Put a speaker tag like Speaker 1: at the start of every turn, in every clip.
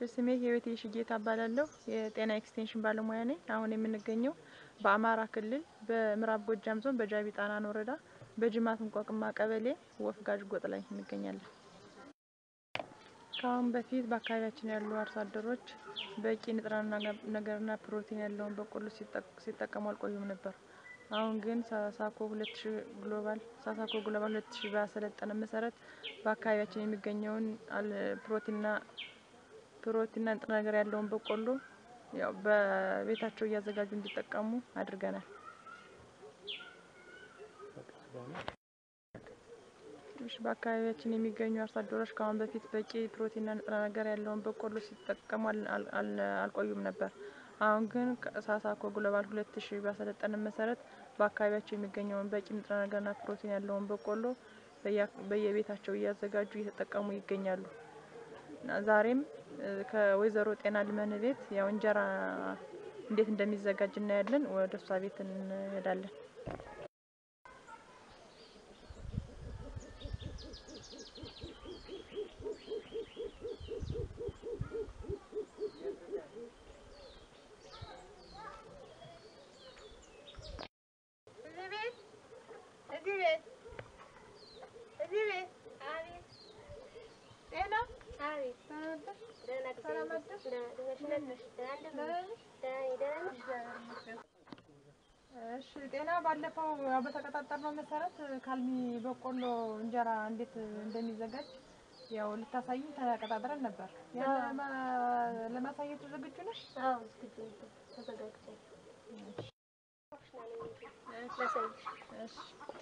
Speaker 1: ስሜ ህይወት የሽጌታ እባላለሁ። የጤና ኤክስቴንሽን ባለሙያ ነኝ። አሁን የምንገኘው በአማራ ክልል በምዕራብ ጎጃም ዞን በጃቢ ጣናን ወረዳ በጅማት እንቋቅማ ቀበሌ ወፍ ጋዥ ጎጥ ላይ እንገኛለን። ከአሁን በፊት በአካባቢያችን ያሉ አርሶ አደሮች በቂ ንጥረ ነገርና ፕሮቲን ያለውን በቆሎ ሲጠቀሙ አልቆዩም ነበር። አሁን ግን ሳሳኮ ሁለት ሺ ግሎባል ሳሳኮ ግሎባል ሁለት ሺ ባሰለጠነ መሰረት በአካባቢያችን የሚገኘውን ፕሮቲንና ፕሮቲንና ንጥረ ነገር ያለውን በቆሎ ያው በቤታቸው እያዘጋጁ እንዲጠቀሙ አድርገናል። እሺ በአካባቢያችን የሚገኙ አርሶ አደሮች ከአሁን በፊት በቂ ፕሮቲንና ንጥረ ነገር ያለውን በቆሎ ሲጠቀሙ አልቆዩም ነበር። አሁን ግን ሳሳኮ ግሎባል ሁለት ሺ ባሰለጠነ መሰረት በአካባቢያቸው የሚገኘውን በቂ ንጥረ ነገርና ፕሮቲን ያለውን በቆሎ በየቤታቸው እያዘጋጁ እየተጠቀሙ ይገኛሉ። ዛሬም ከወይዘሮ ጤና ልመን ቤት ያው እንጀራ እንዴት እንደሚዘጋጅ እናያለን። ወደ እሷ ቤት እንሄዳለን። እሺ ጤና ባለፈው ያው በተቀጣጠርነው መሰረት ካልሚ በቆሎ እንጀራ እንዴት እንደሚዘጋጅ ያው ልታሳይኝ ተቀጣጥረን ነበር። ያን ለማሳየት ዝግጁ ነሽ?
Speaker 2: አዎ ዝግጁ ነኝ። ተዘጋጅተን
Speaker 1: እሺ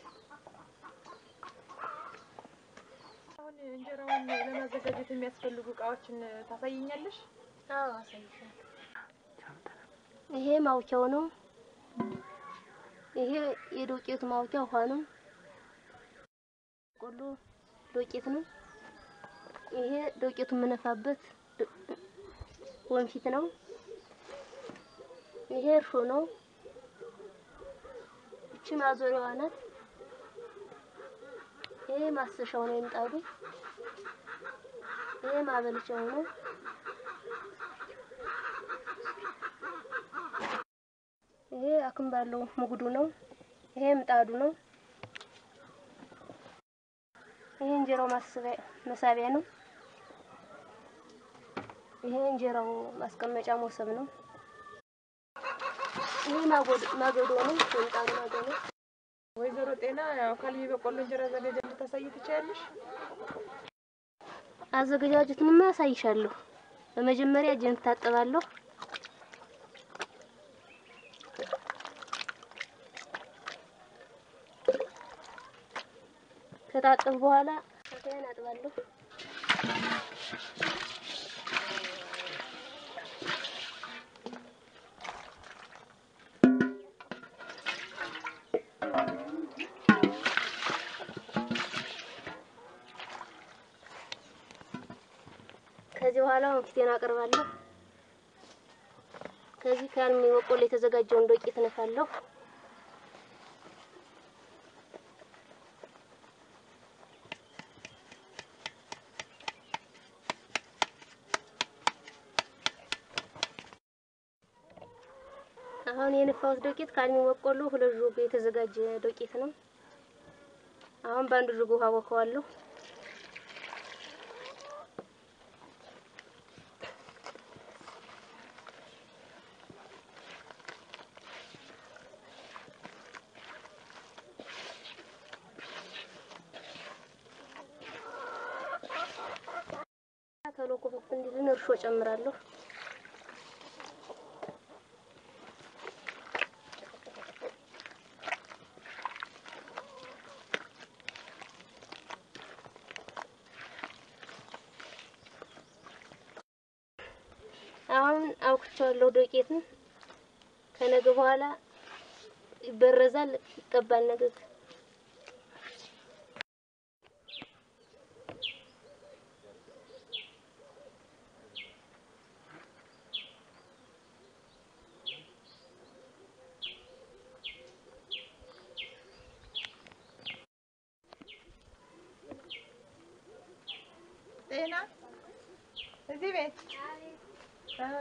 Speaker 1: አሁን እንጀራውን ለማዘጋጀት የሚያስፈልጉ እቃዎችን ታሳይኛለሽ?
Speaker 2: አዎ አሳይሻለሁ። ይሄ ማውኪያው ነው። ይሄ የዶቄቱ ማውኪያ ውሃ ነው። ቆሎ ዶቄት ነው። ይሄ ዶቄቱ የምነፋበት ወንፊት ነው። ይሄ እርሾ ነው። እቺ ማዞሪያዋ ናት። ይሄ ማሰሻው ነው የምጣዱ። ይሄ ማበልጫው ነው። ይሄ አክም ባለው ሙግዱ ነው። ይሄ ምጣዱ ነው። ይሄ እንጀራው መሳቢያ ነው። ይሄ እንጀራው ማስቀመጫ ሞሰብ ነው። ይሄ ማገዶ ነው። የምጣዱ ማገዶ ነው።
Speaker 1: ወይዘሮ ጤና ያው ካልሚ በቆሎ እንጀራ አዘጋጀት ልታሳይ ትችያለሽ?
Speaker 2: አዘገጃጀቱንማ አሳይሻለሁ። በመጀመሪያ እጄን እታጠባለሁ። ከታጠብ በኋላ ከታያን አጥባለሁ። ከዚህ በኋላ ወንፊቴን አቀርባለሁ። ከዚህ ካልሚ በቆሎ የተዘጋጀውን ዶቄት እነፋለሁ። አሁን የነፋሁት ዶቄት ካልሚ በቆሎ ሁለት ጆግ የተዘጋጀ ዶቄት ነው። አሁን በአንድ ጆግ ውሃ ቦከዋለሁ። ቶሎ ኩፍ እንዲልን እርሾ ጨምራለሁ። አሁን አውክቼዋለሁ ዶቄትን። ከነገ በኋላ ይበረዛል፣ ይቀባል ነገ
Speaker 1: ጤና እዚህ ቤት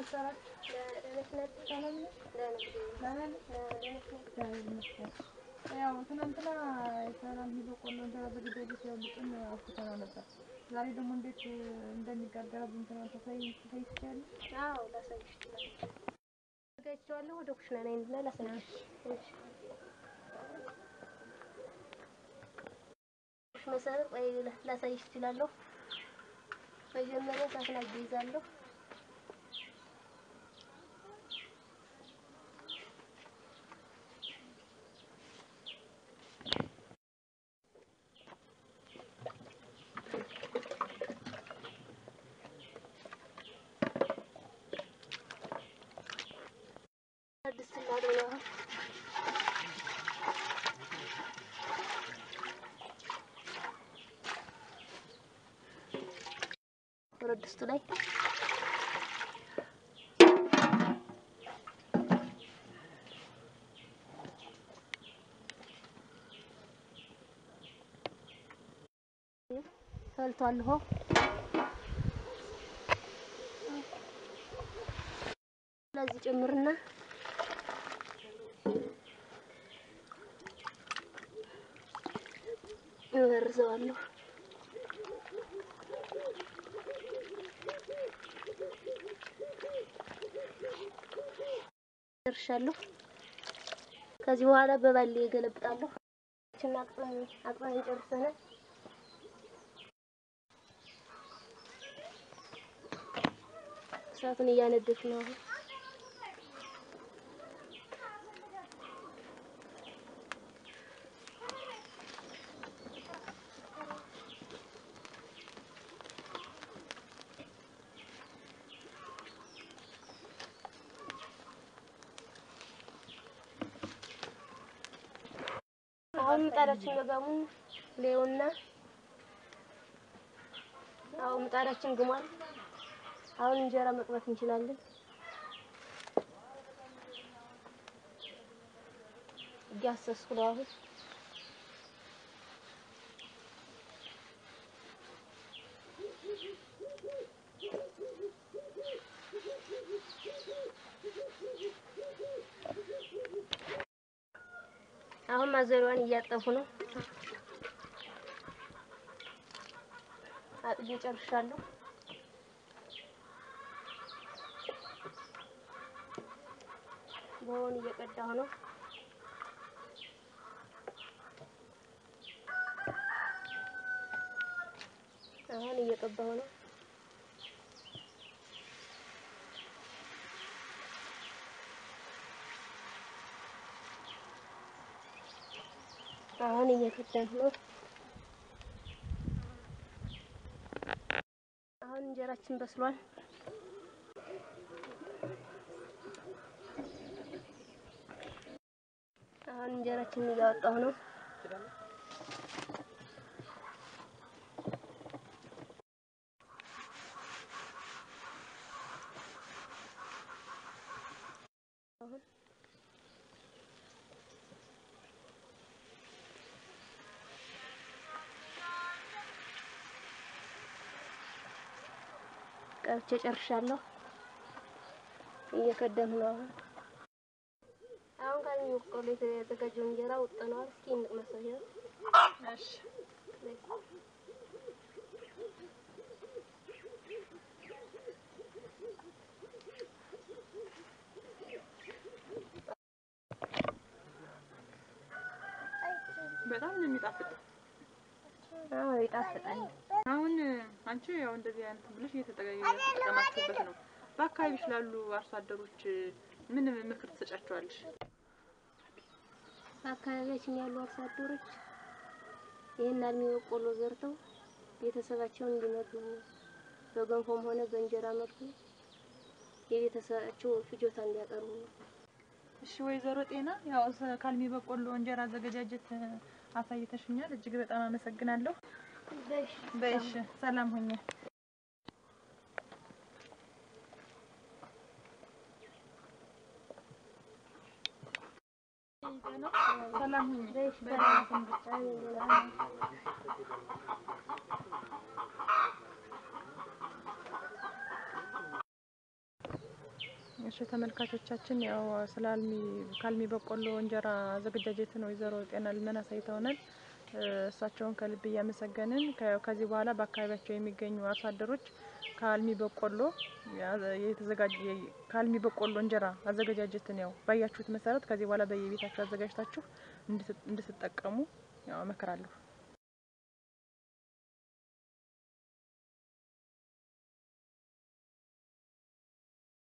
Speaker 1: ያው ትናንትና የሰላም በቆሎ እንጀራ በግዳጅ ሲያልጥን አውጥተነው ነበር። ዛሬ ደግሞ እንዴት እንደሚጋገር እንትና ተሳይ ተሳይ ትችላለሽ?
Speaker 2: አዎ ላሳይሽ እችላለሁ። አዘጋጅቼዋለሁ። ወደ ኩሽና ነኝ እና ላሳይሽ። እሺ መሰረት ወይ ላሳይሽ እችላለሁ። መጀመሪያ እሳት ላይ አያይዛለሁ። ድስት እናጥብ ነው አሁን ብረት ድስቱ ላይ ፈልቷል ውሃው። ስለዚህ ጨምርና እበርዘዋለሁ። ደርሻለሁ። ከዚህ በኋላ በባሌ እገለብጣለሁ። እና አቅጠን አቅጠን ጨርሰናል። እሳቱን እያነደድኩ ነው አሁን። አሁን ምጣዳችን መጋሙን ሌውና አሁን ምጣዳችን ግሟል። አሁን እንጀራ መቅባት እንችላለን። እያሰስኩ ነው አሁን አሁን ማዘሯን እያጠፉ ነው። አጥቤ ጨርሻለሁ። በሆን እየቀዳሁ ነው። አሁን እየቀባሁ ነው። አሁን እየከተንኩ ነው። አሁን እንጀራችን በስሏል። አሁን እንጀራችንን እያወጣሁ ነው። አሁን ቀብቼ ጨርሻለሁ። እየከደኑ ነው አሁን አሁን ካለ በቆሎ የተዘጋጀው እንጀራ ወጥነዋል። እስኪ እንቅመሰው። ይኸው
Speaker 1: እሺ በጣም ነው የሚጣፍጥ።
Speaker 2: አዎ ይጣፍጣል።
Speaker 1: አሁን አንቺ ያው እንደዚህ አይነት ብለሽ እየተጠቀማችሁበት ነው። በአካባቢሽ ላሉ አርሶ አደሮች ምን ምክር ትሰጫቸዋለሽ?
Speaker 2: በአካባቢያችን ያሉ አርሶ አደሮች ይህን አልሚ በቆሎ ዘርተው ቤተሰባቸውን እንዲመግቡ በገንፎም ሆነ በእንጀራ መልኩ የቤተሰባቸው ፍጆታ እንዲያቀርቡ ነው።
Speaker 1: እሺ ወይዘሮ ጤና ያው ሰ- ካልሚ በቆሎ እንጀራ አዘገጃጀት አሳይተሽኛል። እጅግ በጣም አመሰግናለሁ።
Speaker 2: በሽ
Speaker 1: በእሺ ሰላም ሁኚ። ሰላም ሁኚ።
Speaker 2: በሽ
Speaker 1: በደህና
Speaker 2: በሽ
Speaker 1: ሰንብች። እሺ ተመልካቾቻችን ያው ስለ አልሚ ከአልሚ በቆሎ እንጀራ አዘገጃጀትን ወይዘሮ ጤና ልመና አሳይተውናል። እሳቸውን ከልብ እያመሰገንን ከ- ከዚህ በኋላ በአካባቢያቸው የሚገኙ አርሶ አደሮች ከአልሚ በቆሎ ያ- የተዘጋጀ ከአልሚ በቆሎ እንጀራ አዘገጃጀትን ያው ባያችሁት መሰረት ከዚህ በኋላ በየቤታችሁ አዘጋጅታችሁ እንድት- እንድትጠቀሙ ያው እመክራለሁ።